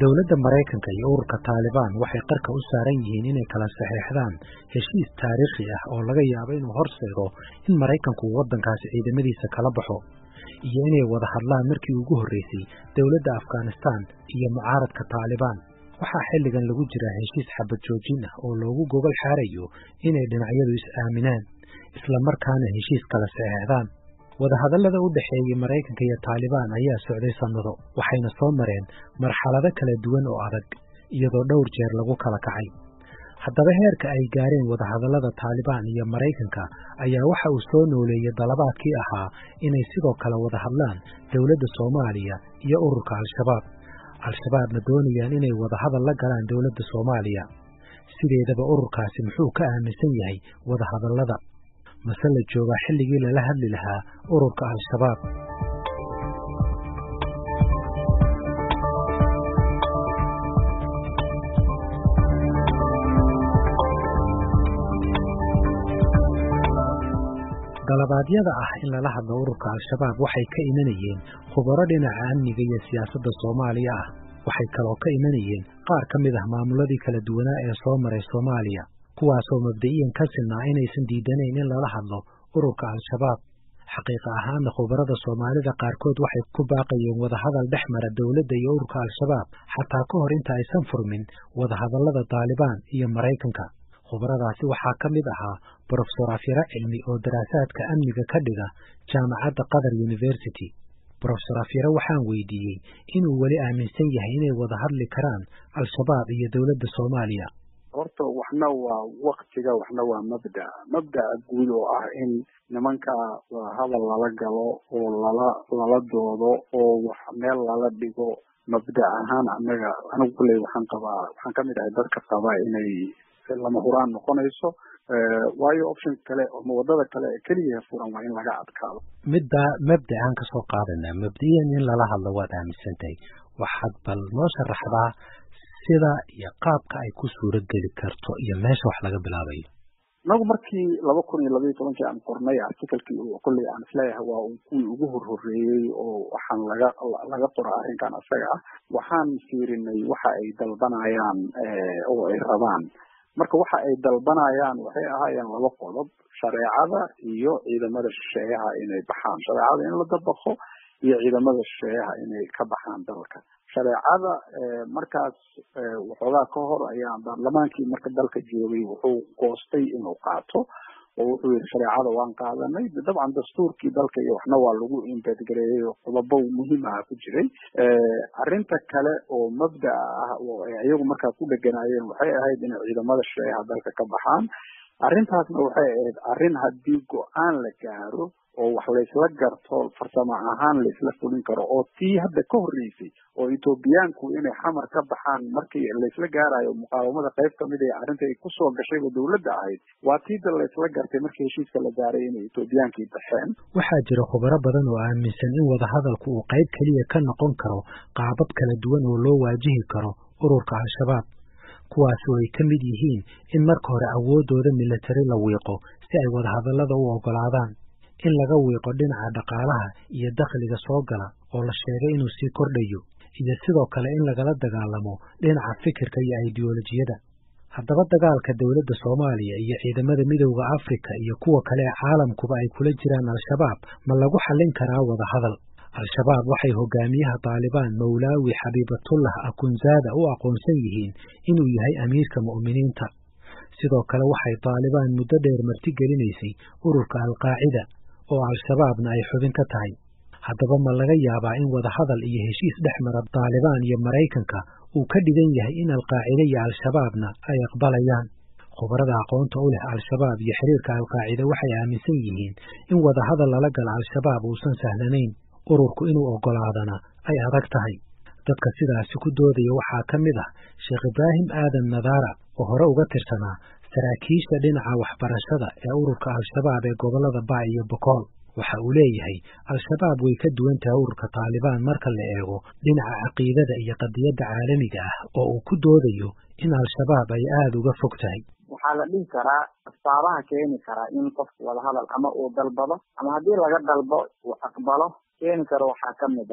dowladda maraykanka iyo ururka taalibaan waxay qarka u saaran yihiin inay kala saxeexdaan heshiis taariikhi ah oo laga yaabo inuu horseedo in maraykanku uu waddankaasi ciidamadiisa kala baxo iyo inay wada hadlaan markii ugu horreysay dowladda afghanistaan iyo mucaaradka taalibaan waxaa xilligan lagu jiraa heshiis xabad joojin ah oo loogu gogol xaarayo inay dhinacyadu is-aaminaan isla markaana heshiis kala saxeexdaan wadahadallada u dhexeeyey maraykanka iyo taalibaan ayaa socday sannado waxayna soo mareen marxalado kala duwan oo adag iyadoo dhowr jeer lagu kala kacay haddaba heerka ay gaareen wadahadallada taalibaan iyo maraykanka ayaa waxa uu soo nooleeyey dalabaadkii ahaa inay sidoo kale wada hadlaan dowladda soomaaliya iyo ururka al-shabaab al-shabaabna doonayaan inay wadahadal la galaan dowladda soomaaliya sideedaba ururkaasi muxuu ka aaminsan yahay wadahadallada mase la joogaa xilligii lala hadli lahaa ururka al-shabaab dalabaadyada ah in lala hadlo ururka al-shabaab waxay ka imanayeen khubaro dhinaca amniga iyo siyaasadda soomaaliya ah waxay kaloo ka imanayeen qaar ka mid ah maamuladii kala duwanaa ee soo maray soomaaliya kuwaasoo mabda'iyan ka sinaa inaysan diidanayn in lala hadlo ururka al-shabaab xaqiiqa ahaanna khubarada soomaalida qaarkood waxay ku baaqayeen wadahadal dhex mara dowladda iyo ururka al-shabaab xataa ka hor inta aysan furmin wadahadallada taalibaan iyo maraykanka khubaradaasi waxaa ka mid ahaa brofesor afyara cilmi oo daraasaadka amniga ka dhiga jaamacadda qatar university brofesor afyare waxaan weydiiyey inuu weli aaminsan yahay inay wada hadli karaan al-shabaab iyo dowladda soomaaliya horta waxna waa waktiga waxna waa mabda mabda'a guud oo ah in nimanka hadal lala galo oo lala lala doodo oo wax meel lala dhigo mabda ahaan anaga anigu kulley waxaan qabaa waxaan kamid ahay dadka qaba inay lama huraan noqonayso waayo option kale ama wadada kale ee keliya furan waa in laga adkaado midda mabda aan kasoo qaadanaa mabdiyan in lala hadlo waad aaminsan tahay waxaad bal noo sharaxdaa sida iyo qaabka ay ku suuro geli karto iyo meesha wax laga bilaabayo inagu markii laba kun iyo labaiyo tobankii aan qornay articalkii kolley aan isleeyahay waa kuwii ugu horhoreeyey oo waxaan laga laga qora arrinkan isaga ah waxaan fiirinay waxa ay dalbanayaan oo ay rabaan marka waxa ay dalbanayaan waxay ahaayeen laba qodob shareecada iyo ciidamada shisheeyaha inay baxaan shareecada in la dabaqo iyo ciidamada shisheeyaha inay ka baxaan dalka shareecada markaas waxoogaa ka hor ayaa baarlamaankii marka dalka joogay wuxuu goostay inuu qaato oo wuxuu yihi shareecada waan qaadanay dabcan dastuurkii dalka iyo waxna waa lagu imbedgareeyey oo qodobo muhiim aha ku jiray arrinta kale oo mabda'a ah oo ay iyagu markaa ku dheganaayeen waxay ahayd inay ciidamada shisheeyaha dalka ka baxaan arrintaasna waxay ahayd arrin haddii go-aan la gaaro oo wax laysla garto farsamo ahaan laysla fulin karo oo tii hadda ka horreysay oo etoobiyaanku inay xamar ka baxaan markii laysla gaarayo muqaawamada qayb kamid ee arrinta ay kusoo gashayba dowladda ahayd waa tiida laysla gartay markii heshiiska la gaaray inay etoobiyaankii baxeen waxaa jira khubaro badan oo aaminsan in wadahadalku uu qayb keliya ka noqon karo qaabab kala duwan oo loo waajihi karo ururka al-shabaab kuwaasi oo ay ka mid yihiin in marka hore awooddooda militari la wiiqo si ay wadahadallada u oggolaadaan in laga wiiqo dhinaca dhaqaalaha iyo dakhliga soo gala oo la sheegay inuu sii kordhayo iyo sidoo kale in lagala dagaalamo dhinaca fikirka iyo aidiyolojiyada haddaba dagaalka dowladda soomaaliya iyo ciidamada midowda afrika iyo kuwa kale ee caalamkuba ay kula jiraan al-shabaab ma lagu xallin karaa wadahadal al-shabaab waxay hogaamiyaha taalibaan mawlaawi xabiibatullah akunzaada u aqoonsan yihiin inuu yahay amiirka mu'miniinta sidoo kale waxay taalibaan muddo dheer marti gelinaysay ururka alqaacida oo al-shabaabna ay xubin ka tahay haddaba ma laga yaabaa in wadahadal iyo heshiis dhex mara taalibaan iyo maraykanka uu ka dhigan yahay in alqaacide iyo al-shabaabna ay aqbalayaan khubarada aqoonta u leh al-shabaab iyo xiriirka alqaacide waxay aaminsan yihiin in wadahadal lala gala al-shabaab uusan sahlanayn ururku inuu oggolaadana ay adag tahay dadka sidaasi ku doodaya waxaa ka mid ah sheekh ibraahim aadan nadaara oo hore uga tirsanaa saraakiisha dhinaca waxbarashada ee ururka al-shabaab ee gobollada baa iyo bokool waxa uu leeyahay al-shabaab way ka duwan tahay ururka taalibaan marka la eego dhinaca caqiidada iyo qadiyadda caalamiga ah oo uu ku doodayo in al-shabaab ay aada uga fog tahay waxaa la dhihi karaa asbaabaha keeni karaa in qofku wadahadal ama uu dalbado ama haddii laga dalbo uu aqbalo keeni karo waxaa ka mid ah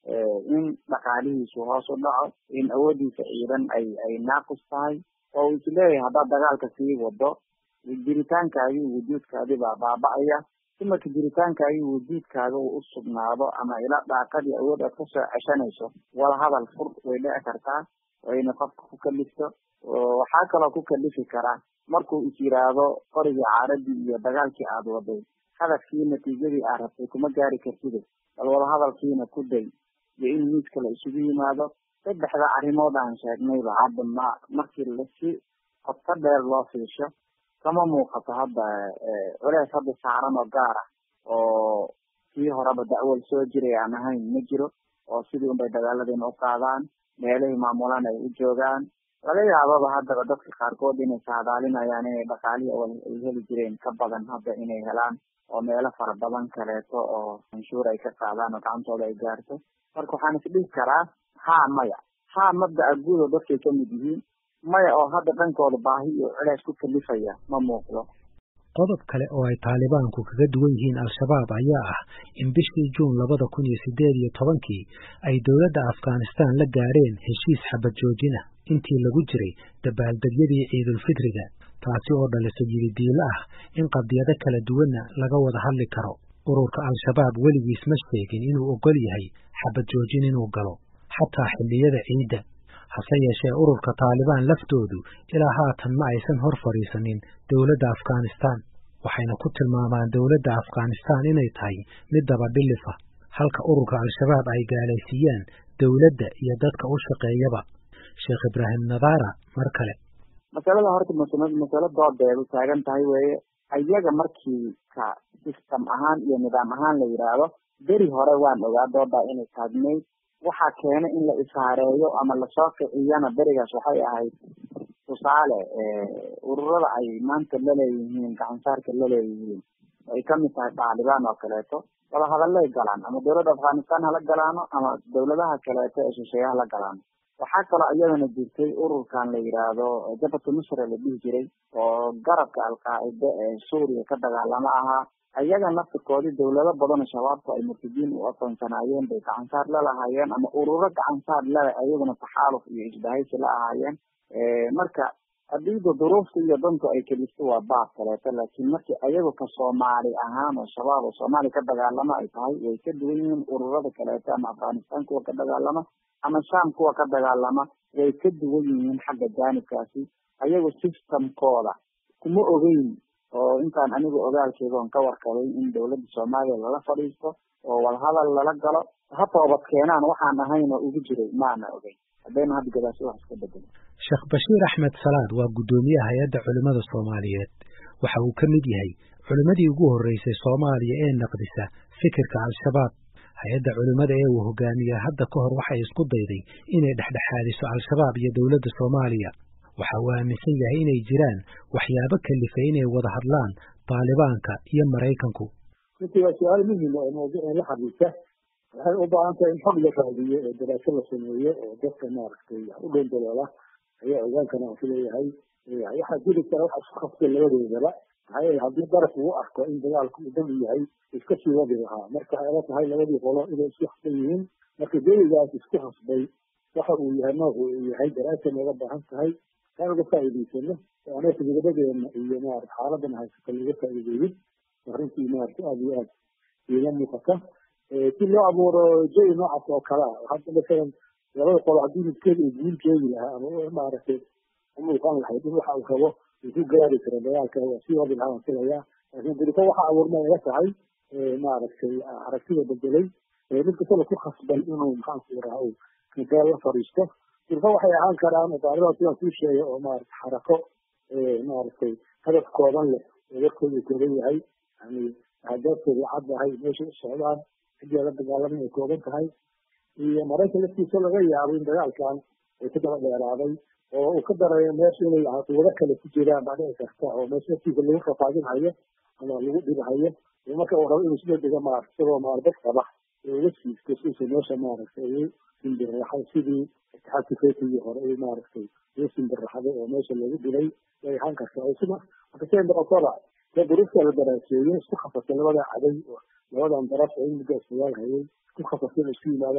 in dhaqaalihiisu hoos u dhaco in awoodiisa ciidan ay ay naaqus tahay oo uu isleeyahay haddaad dagaalka sii wado jiritaankaagii wujuudkaadii baa baaba-aya si marka jiritaankaagii wujuudkaaga uu u sugnaado ama ila daaqadii awood aad kasoo ceshanayso wada hadal fur way dhici kartaa wayna qofka ku kalifto waxaa kaloo ku kalifi karaa markuu is yiraahdo qorigii caaradii iyo dagaalkii aada waday hadafkii natiijadii aad rabtay kuma gaari kartide bal wada hadalkiina ku day iyo in miidka la isugu yimaado saddexda arrimood aan sheegnayba hadda ma markii lasi qodka dheer loo fiisho kama muuqato hadda culeys hadda saaran oo gaar ah oo kii horeba dacwal soo jiray aan ahayn ma jiro oo sidii unbay dagaaladiina u qaadaan meelihii maamulaan ay u joogaan laga yaababa haddaba dadka qaarkood inay saadaalinayaan inay dhaqaalihi ay heli jireen ka badan hadda inay helaan oo meelo fara badan kaleeto oo canshuur ay ka qaadaan oo gacantooda ay gaarto marka waxaan isdhihi karaa haa maya haa mabdaca guud oo dadkay kamid yihiin maya oo hadda dhankooda baahi iyo culeys ku kalifaya ma muuqdo qodob kale oo ay taalibaanku kaga duwan yihiin al-shabaab ayaa ah in bishii juun labada kun iyo sideed iyo tobankii ay dowladda afghanistan la gaadheen heshiis xabad joojin ah intii lagu jiray dabaaldegyadii ciidulfitriga taasi oo dhalisay yididiilo ah in qadiyado kala duwanna laga wada hadli karo ururka al-shabaab weligiis ma sheegin inuu ogol yahay xabad joojin inuu galo xataa xilliyada ciidda hase yeeshee ururka taalibaan laftoodu ilaa haatan ma aysan hor fadhiisanin dowladda afghanistan waxayna ku tilmaamaan dowladda afghanistan inay tahay mid dabadhilifa halka ururka al-shabaab ay gaalaysiiyaan dowladda iyo dadka u shaqeeyaba sheekh ibraahim nadara mar kale masalada horta masalo doodeedu taagan tahay weeye ayaga markii ka system ahaan iyo nidaam ahaan la yidhaahdo beri hore waan ogaa doodaa inay taagnayd waxaa keena in la ishaareeyo ama lasoo kiciyana berigaas waxay ahayd tusaale ururada ay maanta laleeyihiin gacansaarka laleeyihiin ay kamid tahay taalibaan oo kaleeto wada hadallay galaan ama dowladda afghanistan hala galaano ama dowladaha kaleeto ee shisheeye hala galaano waxaa kaloo iyadana jirtay ururkan la yidhaahdo jabhatu nusra la dhihi jiray oo garabka alqaacide ee suuriya ka dagaalamo ahaa ayaga naftirkoodii dowlado badanoo shabaabku ay murtadiin u aqoonsanaayeen bay gacansaar la lahaayeen ama ururo gacansaar leh ayaguna taxaaluf iyo isbahaysi la ahaayeen marka hadiida duruufta iyo dantu ay kelisto waa baab kaleeto laakiin markii ayagu ka soomaali ahaan oo shabaab oo soomaaliya ka dagaalamo ay tahay way ka duwan yihiin ururada kaleeto ama afghanistan kuwa ka dagaalama ama sham kuwa ka dagaalama way ka duwan yihiin xagga jaanibkaasi ayagu systemkooda kuma ogeyn oo intaan anigu ogaalkeeda on ka warkabay in dowladda soomaaliya lala fadhiisto oo walhadal lala galo ha toobad keenaan waxaan ahayn oo ugu jiray maana ogeyn haddayna hadda gadaasi wax iska bedelo sheekh bashiir axmed salaad waa guddoomiyaha hay-adda culimmada soomaaliyeed waxa uu ka mid yahay culimmadii ugu horreysay soomaaliya ee naqdisa fikirka al-shabaab hay-adda culimmada ee uu hogaamiya hadda ka hor waxay isku dayday inay dhexdhexaadiso al-shabaab iyo dowladda soomaaliya waxa uu aaminsan yahay inay jiraan waxyaabo kalifay inay wada hadlaan taalibaanka iyo maraykanku runtii waa su-aal muhim oo mawduucan la xiriirta waxay u baahan tahay in xog la raadiyo oo daraaso la sameeyo oo dadka maaragtay u dhow daloola ayaa ogaan kara aan kuleeyahay waxaa jiri kara waxa isku khasbay labadoodaba maxaa yeele haddii daraf uu arko in dagaalku uu dam yahay iska sii wadi lahaa marka ay la tahay labadii qolo inay isku khasban yihiin marka derigaas isku khasbay waxa uu yahay noocu uu yahay daraasa nooga baahan tahay aan uga faa'iidaysano oo anaka nabadadeena iyo maarata xaaladana haysata laga faa'iideeyin arrintii maarata aada iyo aad iiga muuqata si loo abuuro jawi noocaas oo kale ah hadda masalan labada qolo haddii midkeed uu guul joogi lahaa ama maaragtay umuuqan lahayd in waxa uu rabo uu ku gaari karo dagaalka waa sii wadi lahaa waan filayaa laakiin diriko waxa abuurma ila tahay maaragtay aragtida bedelay mid kastaba ku khasban inuu maxaanku raha uu kankaal la fadhiisto dirko waxay ahaan karaan daalibaad sidaan kuu sheegay oo maarata xarako maaragtay hadaf kooban leh oo warkooda kooban yahay yani ahdaafkooda caddahay meeshay u socdaan ciddii la dagaalamay ay kooban tahay iyo maraykan laftiisa laga yaabo in dagaalkan ay ka daba dheeraaday oo uu ka darayo meesha inay wado kale ku jiraan baa dhici karta oo meesha laftiisa lagu rafaadinhayo ama lagu dhibahayo iyo marka uu rabo inuu sida dhiga maarata isagoo maardad qaba ee uga siisto siisa meesha maaragtay ugu simbirraxay sidii itixaadka fetigii hore ay maaragtay ugu simbirraxday oo meesha lagu dhilay way ahaan kartaa oo sida marka siday noqotoba dee duruufta la daraaseeyey isku khasasay labada caday labadan daraf ee in muddo isdagaal hayay isku khasasay inay isku yimaadaan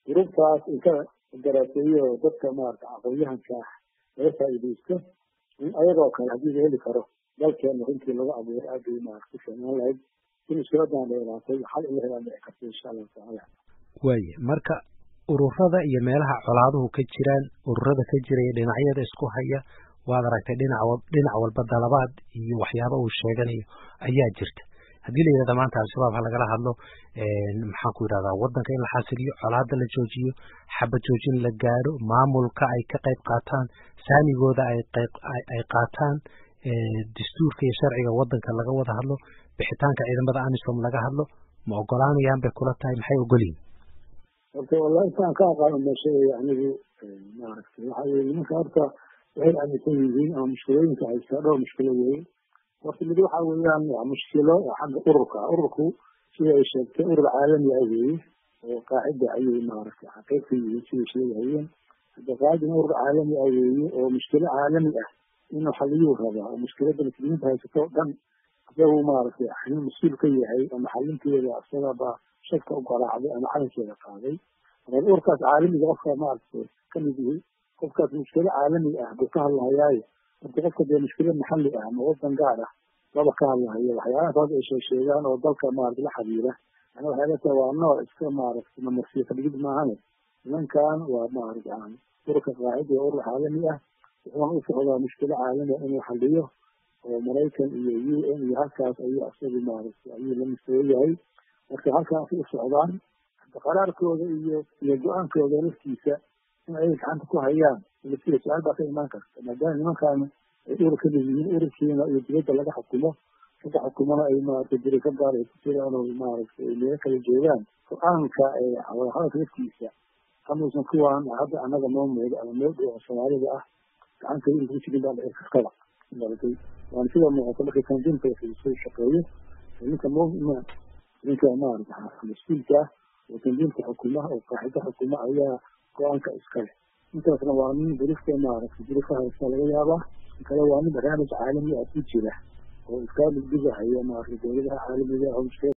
gruubtaas inka daraaseeyo dadka maarata aqoonyahanka laga faa'iidaysto in ayagoo kale haddii la heli karo dalkeena runtii lagu abuuro aad bay maarata ku fiicnaan lahayd in mushkiladan dheeraatay xal in la helaan dhici karta insha allahu tacaala waaye marka ururada iyo meelaha colaaduhu ka jiraan ururada ka jiraya dhinacyada isku haya waad aragtay dhinac dhinac walba dalabaad iyo waxyaaba uu sheeganayo ayaa jirta haddii la yidhahda maanta al-shabaab ha lagala hadlo maxaan ku yidhahdaa waddanka in la xasiliyo colaada la joojiyo xabad joojin la gaadho maamulka ay ka qayb qaataan saamigooda ay qayb ay qaataan dastuurka iyo sharciga waddanka laga wada hadlo bixitaanka ciidamada amisom laga hadlo ma ogolaanayaan bay kula tahay maxay ogolyihin horta wallahi intaan ka aqaano meesha anigu maaragtay waxa weye nimanka horta waxay aaminsan yihiin ama mushkilooyinka haystaa dhowr mushkilo weeye horta mid waxa weeyaan waa mushkilo xagga ururka ururku sida ay sheegtay urur caalami ah weeye oo qaacida ayay maaragtay xaqiiq ka yihiin siday sheegahayeen hadda qaacidina urur caalami ah weeye oo mushkilo caalami ah inuu xaliyuu rabaa oo mushkilada muslimiinta haysato o dhan isagu maaragtay xalin mas-uul ka yahay ama xalinteeda isagaba shadka u garaacday ama xalinkeeda qaaday marka ururkaas caalamiga qofka maaragtay kamid yihi qofkaas mushkilo caalami ah buu ka hadlahayaayo horta qofka dee mushkilo maxalli ah ama wadan gaar ah laba ka hadlahayo waxyaalahaas ay sheegsheegaan oo dalka maarata la xiriira yani waxay la tahay waa nooc iska maaragtay mamarsiya kadhigid maahane nimankan waa maarata ururka qaacida oo urur caalami ah wuxuuna u socdaa mushkilo caalami ah inuu xaliyo oo maraykan iyo u n iyo halkaas ayuu isagu maaragtay ayuu la mustaway yahay marka halkaasay u socdaan qaraarkooda iyo iyo go-aankooda laftiisa in ay gacanta ku hayaan laftiisa su-aal baa ka imaan karta maadaama nimankaani ay urur ka mid yihiin ururkiina iyo dibadda laga xukumo laga xukumona ay maaragtay diri ka gaar ay ku jiraan oo maaragtay ay meelo kala joogaan go-aanka hadalka laftiisa kamuusan kuwaan hadda annaga noo muuda ama noo dhow oo soomaalida ah gacanta in ku jirin baa dhici kartaba maratay waana sida muuqata marka tandiimka soo shaqeeyo ninka mumina ninka maarata mas-uulka ah oo tandiimka xukuma oo qaaxida xukuma ayaa go-aanka iskale intaasna waa nin durifta maaragtay durifka haysta laga yaabaa kale waa nin barnaamij caalami ah ku jira oo iska dhigdhigahaya maaragtay dowladaha caalamiga ah oo